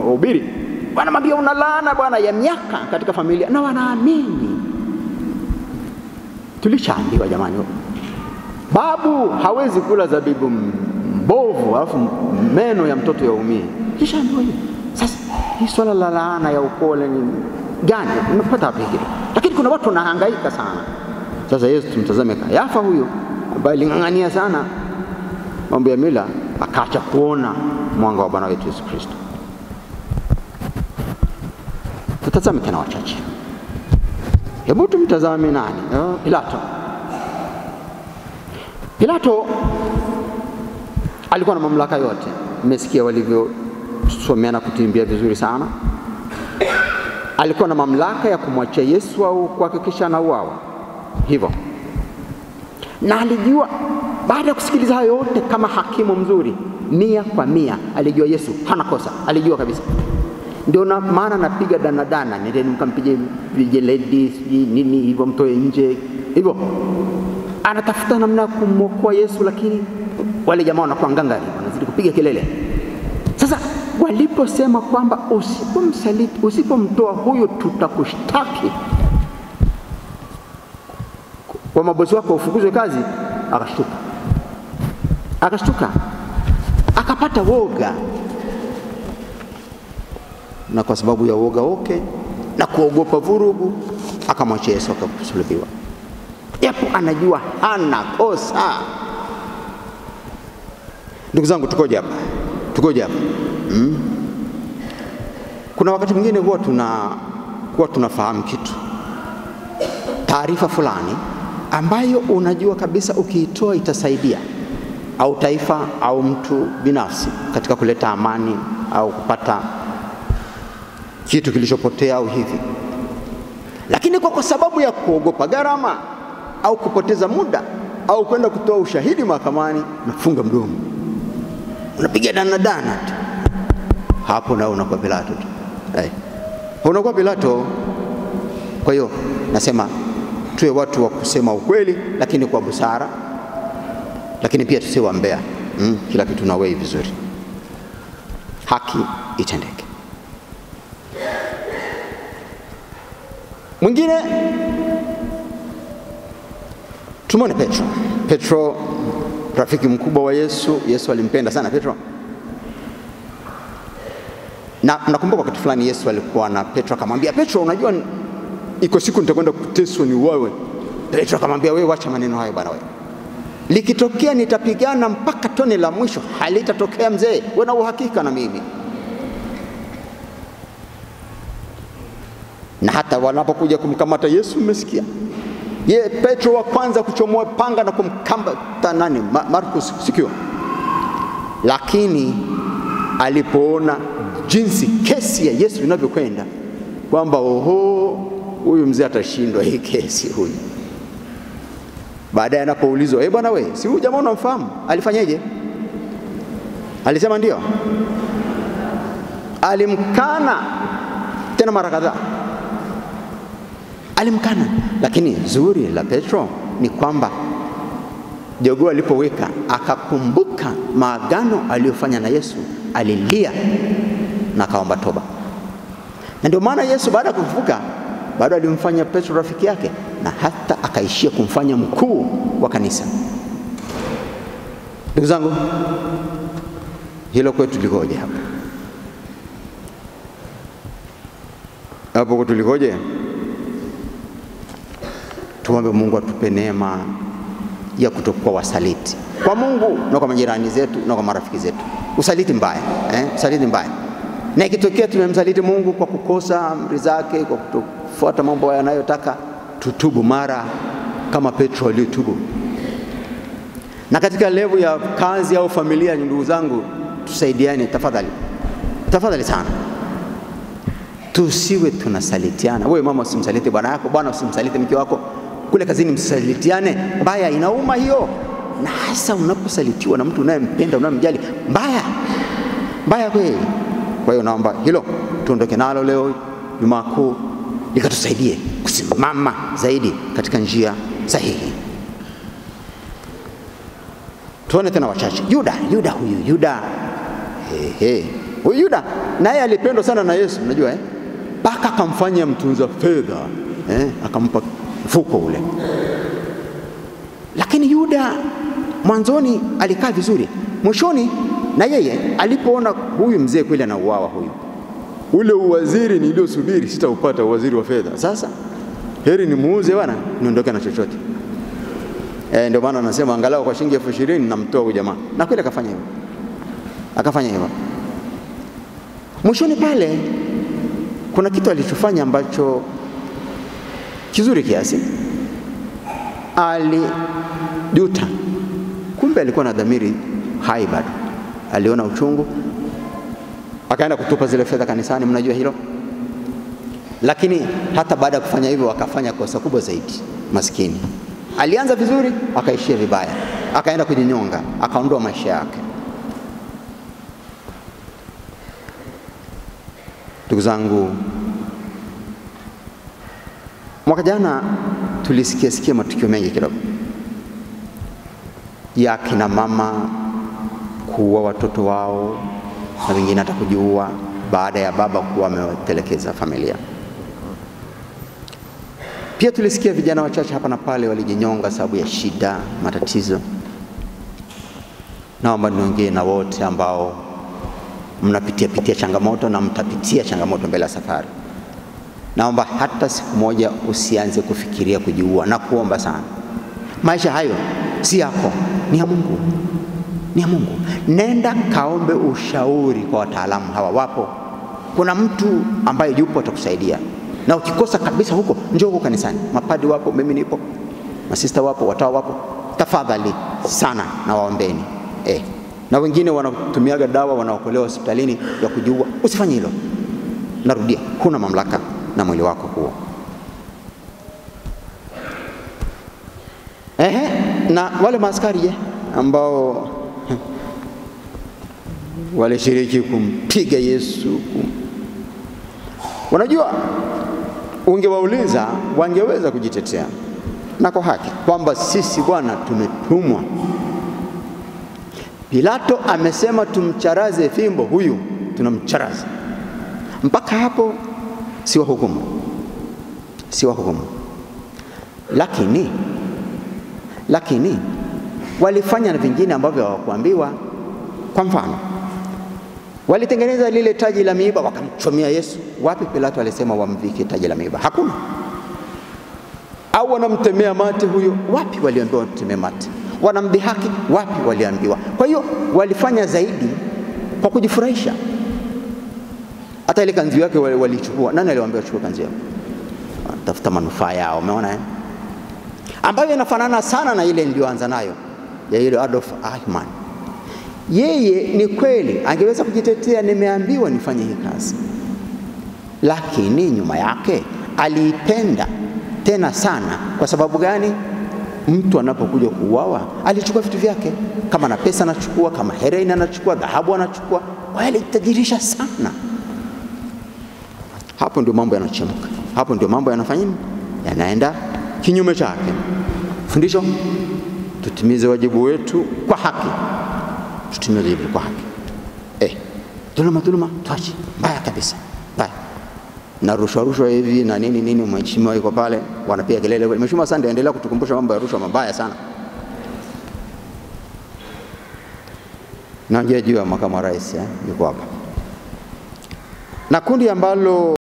wahubiri wanamwambia una laana bwana ya miaka katika familia, na wanaamini. Tulishaambiwa jamani, babu hawezi kula zabibu mbovu alafu meno ya mtoto yaumie. Tulishaambiwa hiyo. Sasa hii swala la laana ya ukole ni gani? Umepata wapi hilo? Lakini kuna watu wanahangaika sana. Sasa Yesu tumtazame Kayafa huyo ambaye aling'ang'ania sana mambo ya mila, akaacha kuona mwanga wa Bwana wetu Yesu Kristo. Tutazame tena wachache. Hebu tumtazame nani? Uh, Pilato. Pilato alikuwa na mamlaka yote. Mmesikia walivyosomeana kutimbia vizuri sana. Alikuwa na mamlaka ya kumwachia Yesu au kuhakikisha anauawa hivyo, na alijua baada ya kusikiliza hayo yote, kama hakimu mzuri, mia kwa mia, alijua Yesu hana kosa, alijua kabisa. Ndio na maana napiga danadana, nendeni mkampige vijeledi sijui nini hivyo, mtoe nje hivyo, anatafuta namna ya kumwokoa Yesu, lakini wale jamaa wanakuwa ngangari, wanazidi kupiga kelele. Sasa waliposema kwamba usipomsaliti, usipomtoa huyo tutakushtaki kwa mabosi wako ufukuzwe kazi, akashtuka, akashtuka, akapata woga, na kwa sababu ya woga woke na kuogopa vurugu, akamwachia Yesu akasulubiwa, japo anajua hana kosa. Ndugu zangu, tukoje hapa? Tukoje hapa? Hmm? Kuna wakati mwingine huwa tuna huwa tunafahamu kitu, taarifa fulani ambayo unajua kabisa ukiitoa itasaidia au taifa au mtu binafsi katika kuleta amani au kupata kitu kilichopotea au hivi, lakini kwa, kwa sababu ya kuogopa gharama au kupoteza muda au kwenda kutoa ushahidi mahakamani, unafunga mdomo, unapiga danadana tu, hapo nao unakuwa Pilato tu, hey. unakuwa Pilato. Kwa hiyo nasema tuwe watu wa kusema ukweli, lakini kwa busara, lakini pia tusiwe wambea mm, kila kitu na wei vizuri, haki itendeke. Mwingine tumwone Petro. Petro rafiki mkubwa wa Yesu. Yesu alimpenda sana Petro, na nakumbuka wakati fulani Yesu alikuwa na Petro akamwambia Petro, unajua iko siku nitakwenda kuteswa ni wewe. Petro akamwambia wewe, wacha maneno hayo bwana, wewe likitokea nitapigana mpaka tone la mwisho, halitatokea mzee, wewe na uhakika na mimi. Na hata wanapokuja kumkamata Yesu, mmesikia ye Petro wa kwanza kuchomoa panga na kumkamata nani? Markus, sikio. Lakini alipoona jinsi kesi ya Yesu inavyokwenda kwamba oho, huyu mzee atashindwa hii kesi huyu. Baadaye anapoulizwa, eh, bwana we, si huyu jamaa unamfahamu? Alifanyeje? Alisema ndio. Alimkana tena mara kadhaa, alimkana. Lakini zuri la Petro ni kwamba jogoo alipoweka akakumbuka maagano aliyofanya na Yesu, alilia na akaomba toba na ndio maana Yesu baada ya kufufuka bado alimfanya Petro rafiki yake na hata akaishia kumfanya mkuu wa kanisa. Ndugu zangu, hilo kwetu likoje hapa? Hapo kwetu likoje? Tuombe Mungu atupe neema ya kutokuwa wasaliti kwa Mungu na kwa majirani zetu na kwa marafiki zetu. Usaliti mbaya eh? Usaliti mbaya na ikitokea tumemsaliti Mungu kwa kukosa amri zake, kwa kutofuata mambo yanayotaka, tutubu mara kama Petro aliyotubu. Na katika levu ya kazi au familia, ndugu zangu, tusaidiane tafadhali, tafadhali sana, tusiwe tunasalitiana. Wewe mama, usimsaliti bwana yako, bwana usimsaliti mke wako, kule kazini msisalitiane. Mbaya, inauma hiyo, na hasa unaposalitiwa na mtu unayempenda, unayemjali. Mbaya, mbaya kweli. Kwa hiyo naomba hilo tuondoke nalo leo Jumaa Kuu, likatusaidie kusimama zaidi katika njia sahihi. Tuone tena wachache. Yuda, Yuda huyu Yuda, he, he. Huyu Yuda naye alipendwa sana na Yesu, unajua eh? Mpaka akamfanya mtunza fedha eh? Akampa mfuko ule. Lakini Yuda mwanzoni alikaa vizuri, mwishoni na yeye alipoona huyu mzee kweli anauawa, huyu ule uwaziri niliosubiri sitaupata, uwaziri wa fedha. Sasa heri nimuuze bwana, niondoke na chochote. E, ndio maana anasema angalau kwa shilingi elfu ishirini namtoa huyu jamaa, na kweli akafanya hivyo, akafanya hivyo. Mwishoni pale kuna kitu alichofanya ambacho kizuri kiasi, alijuta. Kumbe alikuwa na dhamiri hai bado, aliona uchungu, akaenda kutupa zile fedha kanisani, mnajua hilo. Lakini hata baada ya kufanya hivyo, akafanya kosa kubwa zaidi. Maskini alianza vizuri, akaishia vibaya, akaenda kujinyonga, akaondoa maisha yake. Ndugu zangu, mwaka jana tulisikia sikia matukio mengi kidogo ya kina mama kuua watoto wao na wengine hata kujiua baada ya baba kuwa ametelekeza familia. Pia tulisikia vijana wachache hapa na pale walijinyonga sababu ya shida, matatizo. Naomba niongee na wote ambao mnapitia pitia changamoto na mtapitia changamoto mbele ya safari. Naomba hata siku moja usianze kufikiria kujiua na kuomba sana. Maisha hayo si yako, ni ya Mungu, ni ya Mungu. Nenda kaombe ushauri kwa wataalamu hawa, wapo. Kuna mtu ambaye yupo atakusaidia, na ukikosa kabisa huko, njoo huko kanisani. Mapadi wapo, mimi nipo, masista wapo, watawa wapo. Tafadhali sana na waombeni eh. Na wengine wanatumiaga dawa, wanaokolewa hospitalini ya kujiua. Usifanye hilo, narudia, huna mamlaka na mwili wako huo. Ehe, na wale maaskari je, ambao walishiriki kumpiga Yesu kum... Unajua, ungewauliza wangeweza kujitetea na kwa haki kwamba sisi bwana, tumetumwa. Pilato amesema tumcharaze fimbo huyu, tunamcharaza. Mpaka hapo si wa hukumu, si wa hukumu, lakini lakini walifanya na vingine ambavyo hawakuambiwa. Kwa mfano, walitengeneza lile taji la miiba wakamchomea Yesu. Wapi Pilato alisema wamvike taji la miiba? Hakuna. Au wanamtemea mate huyo? Wapi waliambiwa wamtemee mate? Wanamdhihaki? Wapi waliambiwa? Kwa hiyo walifanya zaidi kwa kujifurahisha. Hata ile kanzi yake walichukua. Nani aliwaambia wachukue kanzi yao? Tafuta manufaa yao, umeona eh? ambayo inafanana sana na ile niliyoanza nayo ya ile Adolf Eichmann. Yeye ni kweli angeweza kujitetea, nimeambiwa nifanye hii kazi, lakini nyuma yake aliipenda tena sana. Kwa sababu gani? Mtu anapokuja kuuawa alichukua vitu vyake, kama na pesa anachukua, kama heroin anachukua, dhahabu anachukua. Kwa hiyo alitajirisha sana. Hapo ndio mambo yanachemka, hapo ndio mambo yanafanya yanaenda kinyume chake. Fundisho, tutimize wajibu wetu kwa haki, tutimize wajibu kwa haki. Eh, dhuluma dhuluma tuache, mbaya kabisa, mbaya na rushwa rushwa hivi na nini nini. Mheshimiwa yuko pale, wanapiga kelele. Mheshimiwa Sande, endelea kutukumbusha mambo ya rushwa mabaya sana. Naongea juu ya makamu wa rais eh, yuko hapa na kundi ambalo